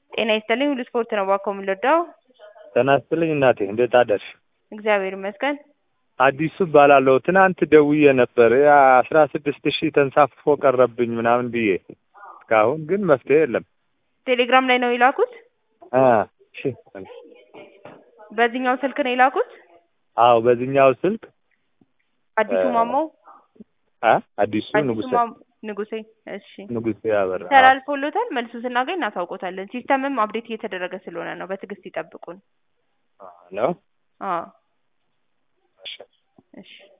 ጤና ይስጥልኝ ሁሉ ስፖርት ነው እባክዎ የምንወደው ጤና ይስጥልኝ እናቴ እንዴት አደርሽ? እግዚአብሔር ይመስገን። አዲሱ እባላለሁ። ትናንት ደውዬ ነበር ያ አስራ ስድስት ሺህ ተንሳፍፎ ቀረብኝ ምናምን ብዬ እስካሁን ግን መፍትሄ የለም። ቴሌግራም ላይ ነው የላኩት? አ እሺ በዚህኛው ስልክ ነው የላኩት? አዎ በዚህኛው ስልክ አዲሱ ማሞ አ አዲሱ አዲሱ ንጉሴ ማሞ ንጉሴ እሺ ንጉሴ አበራ አዎ። ተላልፎሎታል። መልሱ ስናገኝ እናሳውቆታለን። ሲስተምም አፕዴት እየተደረገ ስለሆነ ነው። በትዕግስት ይጠብቁን። ነው አዎ እሺ እሺ